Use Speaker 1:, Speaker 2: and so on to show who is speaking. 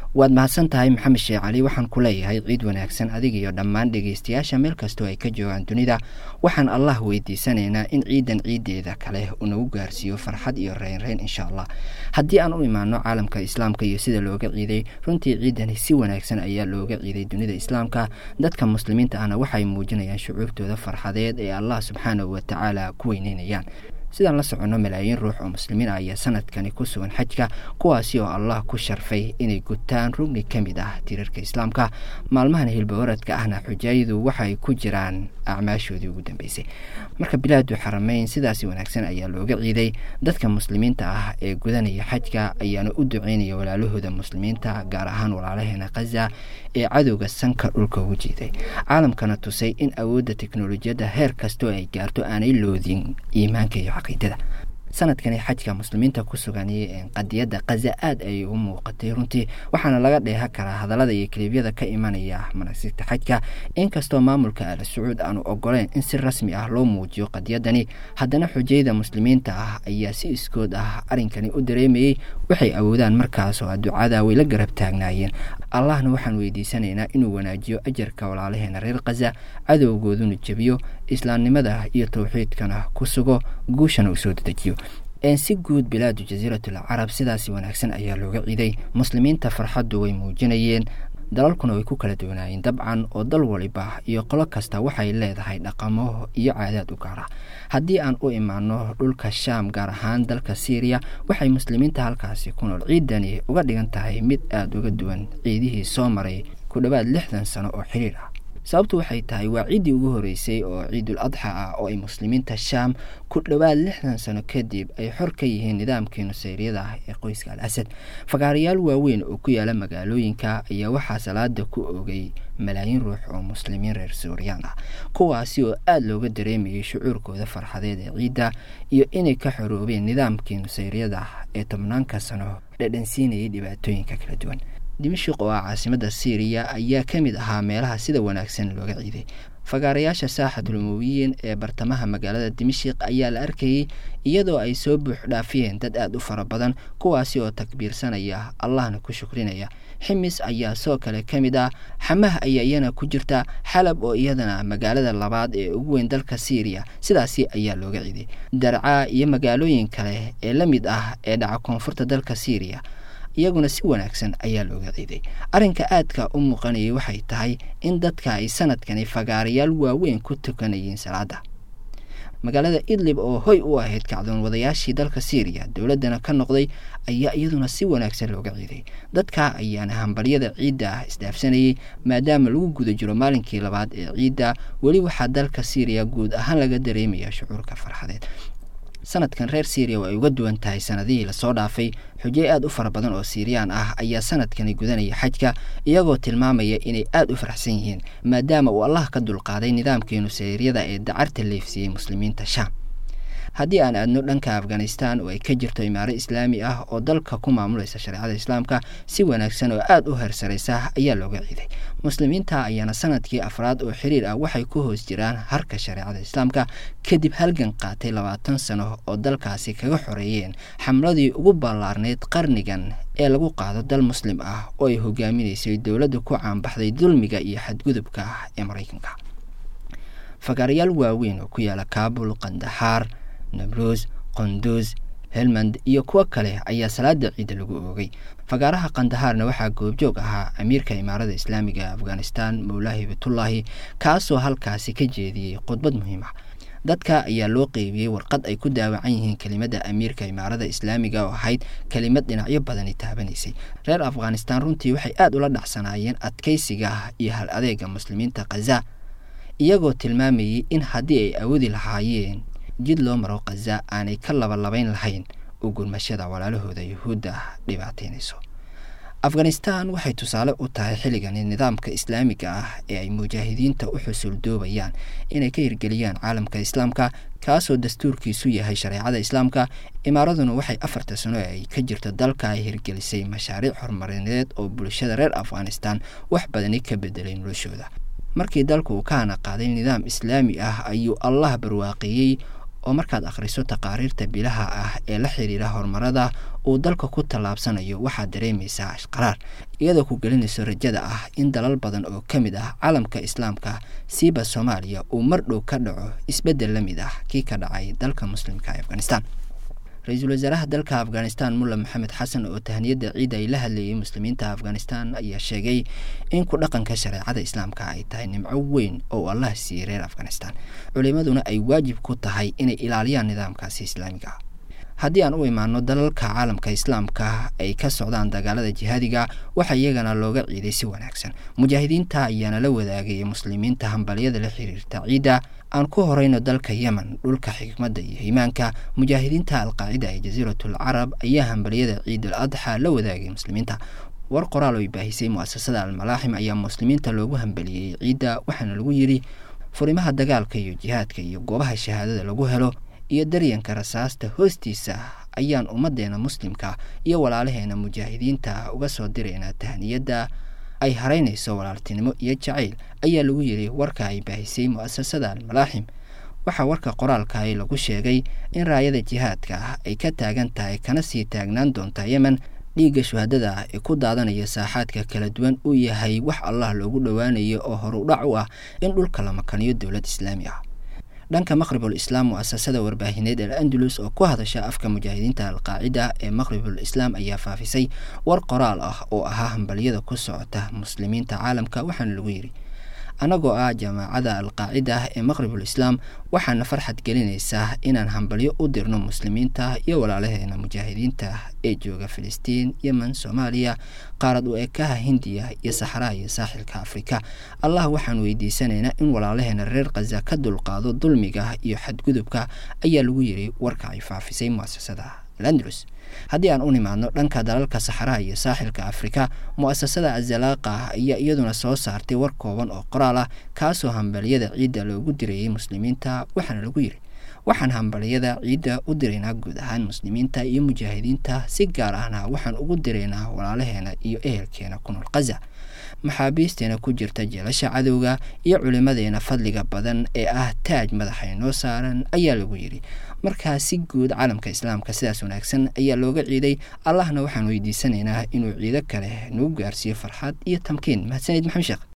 Speaker 1: waad mahadsan tahay maxamed sheekh cali waxaan ku leeyahay ciid wanaagsan adiga iyo dhammaan dhegeystayaasha meel kastoo ay ka joogaan dunida waxaan allah weydiisanaynaa in ciidan ciideeda kale uu nagu gaarsiiyo farxad iyo reynreyn insha allah haddii aan u imaano caalamka islaamka iyo sida looga ciiday runtii ciidani si wanaagsan ayaa looga ciiday dunida islaamka dadka muslimiinta ahna waxay muujinayaan shucuurtooda farxadeed ee allah subxaanahu watacaala ku weyneynayaan sidaan la soconno malaayiin ruux oo muslimiin ah ayaa sanadkani ku sugan xajka kuwaasi oo allah ku sharfay inay gutaan rugni ka mid ah tiirarka islaamka maalmahan hilbawaradka ahna xujaayadu waxay ku jiraan acmaashoodii ugu dambeysay marka bilaadu xarameyn sidaasi wanaagsan ayaa looga ciiday dadka muslimiinta ah ee gudanaya xajka ayaana u duceynaya walaalahooda muslimiinta gaar ahaan walaalaheena khaza ee cadowga sanka dhulka ugu jiiday caalamkana tusay in awoodda teknolojiyadda heer kastoo ay gaarto aanay loodin iimaanka iyo caqiidada sanadkani xajka muslimiinta ku sugan qadiyadda khaza aada ayay u muuqatay runtii waxaana laga dheeha karaa hadallada iyo kaliibyada ka imanaya manasigta xajka inkastoo maamulka al sacuud aanu ogoleyn in si rasmi ah loo muujiyo qadiyadani haddana xujayda muslimiinta ah ayaa si iskood ah arrinkani u dareemayey waxay awoodaan markaas oo ducada way la garab taagnaayeen allahna waxaan weydiisanaynaa inuu wanaajiyo ajarka walaalaheena reer khaza cadowgooduna jebiyo islaamnimada iyo towxiidkana ku sugo guushana uu soo dedejiyo si guud bilaadu jasiiratul carab sidaasi wanaagsan ayaa looga ciiday muslimiinta farxaddu way muujinayeen dalalkuna way ku kala duwanaayeen dabcan oo dal waliba iyo qolo kasta waxay leedahay dhaqamo iyo caadaad u gaara haddii aan u imaano dhulka shaam gaar ahaan dalka syriya waxay muslimiinta halkaasi ku nool ciidani uga dhigan tahay mid aada uga duwan ciidihii soo maray ku dhowaad lixdan sano oo xiriir ah sababtu waxay tahay waa ciiddii ugu horeysay oo ciidul adxa ah oo ay muslimiinta shaam ku dhowaad lixdan sano kadib ay xor ka yihiin nidaamkii nusayriyada ah ee qoyska al asad fagaarayaal waaweyn oo ku yaala magaalooyinka ayaa waxaa salaada ku ogay malaayiin ruux oo muslimiin reer suuriyaan ah kuwaasi oo aada looga dareemayay shucuurkooda farxadeed ee ciidda iyo inay ka xoroobeen nidaamkii nusayriyada ah ee tobnaanka sano dhadhansiinayay dhibaatooyinka kala duwan dimashik oo ah caasimada syriya ayaa ka mid ahaa meelaha sida wanaagsan looga ciiday fagaarayaasha saaxatul umuwiyiin ee bartamaha magaalada dimashik ayaa la arkayey iyadoo ay soo buux dhaafiyeen dad aada u fara badan kuwaasi oo takbiirsanaya allahna ku shukrinaya ximis ayaa soo kale ka mid ah xamah ayaa iyana ku jirta xalab oo iyadana magaalada labaad ee ugu weyn dalka syriya sidaasi ayaa looga ciiday darcaa iyo magaalooyin kale ee la mid ah ee dhaca koonfurta dalka syriya iyaguna si wanaagsan ayaa looga ciiday arrinka aadka u muuqanayay waxay tahay in dadka ay sanadkani fagaarayaal waaweyn ku tukanayeen salaada magaalada idlib oo hoy u ahayd kacdoon wadayaashii dalka syriya dowladdana ka noqday ayaa iyaduna si wanaagsan looga ciiday dadka ayaana hambaryada ciidda ah isdhaafsanayay maadaama lagu guda jiro maalinkii labaad ee ciidda weli waxaa dalka syriya guud ahaan laga dareemaya shucuurka farxadeed sanadkan reer syriya oo ay uga duwan tahay sanadihii lasoo dhaafay xujey aada u fara badan oo siiriyaan ah ayaa sanadkani gudanaya xajka iyagoo tilmaamaya inay aada u faraxsan yihiin maadaama uu allah ka dulqaaday nidaamkii nusayryada ee dacarta leefsiiyey muslimiinta shaam haddii aan aadno dhanka afghanistan oo ay ka jirto imaaro islaami ah oo dalka ku maamulaysa shareecada islaamka si wanaagsan oo aada u hersaraysa ayaa looga ciiday muslimiinta ayaana sanadkii afraad oo xiriir ah waxay ku hoos jiraan harka shareecada islaamka kadib halgan qaatay labaatan sano oo dalkaasi kaga xoreeyeen xamladii ugu ballaarnayd qarnigan ee lagu qaado dal muslim ah oo ay hogaaminaysay dowladda ku caanbaxday dulmiga iyo xadgudubka ah ee maraykanka fagaarayaal waaweyn oo ku yaala kaabul kandaxaar nabruus qonduus helmand iyo kuwo kale ayaa salaada ciidda lagu oogay fagaaraha kandahaarna waxaa goobjoog ahaa amiirka imaarada islaamiga ee afghanistan mowlaahi bitullaahi kaasoo halkaasi ka jeediyey khudbad muhiim ah dadka ayaa loo qeybiyey warqad ay ku daawacan yihiin kelimada amiirka imaarada islaamiga oo ahayd kelimad dhinacyo badani taabanaysay reer afghanistan runtii waxay aada ula dhacsanaayeen adkaysiga iyo hal adeega muslimiinta khaza iyagoo tilmaamayey in haddii ay awoodi lahaayeen jid loo maro khaza aanay ka labalabayn lahayn u gurmashada walaalahooda yuhuudda dhibaataynayso afghanistan waxay tusaale u tahay xilligani nidaamka islaamiga ah ee ay mujaahidiinta u xusuuldoobayaan inay ka hirgeliyaan caalamka islaamka kaasoo dastuurkiisu yahay shareecada islaamka imaaraduna waxay afarta sano ee ay ka jirto dalka ay hirgelisay mashaariic horumarineed oo bulshada reer afghanistan wax badani ka bedelay noloshooda markii dalku uu ka hana qaaday nidaam islaami ah ayuu allah barwaaqeeyey oo markaad akhriso taqaariirta bilaha ah ee la xiriira horumarada uu dalka ku tallaabsanayo waxaad dareemaysaa ashqaraar iyadoo ku gelinayso rajada ah in dalal badan oo ka mid ah caalamka islaamka siiba soomaaliya uu mar dhow ka dhaco isbeddel la mid ah kii ka dhacay dalka muslimka ee afghanistan ra-iisul wasaaraha dalka afghanistan mulla maxamed xasan oo tahniyadda ciidda ay la hadlayay muslimiinta afghanistan ayaa sheegay in ku dhaqanka shareecada islaamka ay tahay nimco weyn oo allah siiyey reer afghanistan culimaduna ay waajib ku tahay inay ilaaliyaan nidaamkaasi islaamiga ah haddii aan u imaano dalalka caalamka islaamka ay ka socdaan dagaalada jihaadiga waxaa iyagana looga ciiday si wanaagsan mujaahidiinta ayaana la wadaagaya muslimiinta hambalyada la xiriirta ciidda aan ku horeyno dalka yemen dhulka xikmadda iyo iimaanka mujaahidiinta alqaacida ee jasiiratul carab ayaa hambalyada ciidul adxa la wadaagay muslimiinta war qoraal oo baahisay muasasada almalaaxim ayaa muslimiinta loogu hambaliyey ciidda waxaana lagu yidhi furimaha dagaalka iyo jihaadka iyo goobaha shahaadada lagu helo iyo daryanka rasaasta hoostiisa ayaan ummaddeena muslimka iyo walaalaheena mujaahidiinta uga soo diraynaa tahniyadda ay haraynayso walaaltinimo iyo jacayl ayaa lagu yidhi warka ay baahisay mu'asasada almalaaxim waxaa warka qoraalkahi lagu sheegay in raayada jihaadka ah ay ka taagan tahay kana sii taagnaan doonta yemen dhiigga shuhadada ah ee ku daadanaya saaxaadka kala duwan uu yahay wax allah loogu dhowaanayo oo horudhac u ah in dhulka la makaniyo dowlad islaami ah dhanka maqribul islaam mu'asasada warbaahineed al andalus oo ku hadasha afka mujaahidiinta alqaacida ee maqribul islaam ayaa faafisay war qoraal ah oo ahaa hambalyada ku socota muslimiinta caalamka waxaana lagu yidhi annagoo ah jamaacada alqaacida ee maqribul islaam waxaana farxad gelinaysaa inaan hambalyo u dirno muslimiinta iyo walaalaheena mujaahidiinta ee jooga filistiin yemen soomaaliya qaarad u ekaha hindiya iyo saxraha iyo saaxilka afrika allah waxaan weydiisanaynaa in walaalaheena reer khaza ka dulqaado dulmiga iyo xadgudubka ayaa lagu yidhi warka ay faafisay muasasada alandalus haddii aan u nimaadno dhanka dalalka saxaraha iyo saaxilka afrika mu'asasada azalaaqa ayaa iyaduna soo saartay war kooban oo qoraal ah kaasoo hambalyada ciidda loogu dirayay muslimiinta waxaana lagu yidhi waxaan hambalyada ciidda u diraynaa guud ahaan muslimiinta iyo mujaahidiinta si gaar ahna waxaan ugu diraynaa walaalaheena iyo ehelkeena ku nool khaza maxaabiisteena ku jirta jeelasha cadowga iyo culimadeena fadliga badan ee ah taaj madaxay noo saaran ayaa lagu yidhi markaa si guud caalamka islaamka sidaas wanaagsan ayaa looga ciiday allahna waxaan weydiisanaynaa inuu ciido kale nagu gaarsiiyo farxad iyo tamkiin mahadsanid maxamed sheekh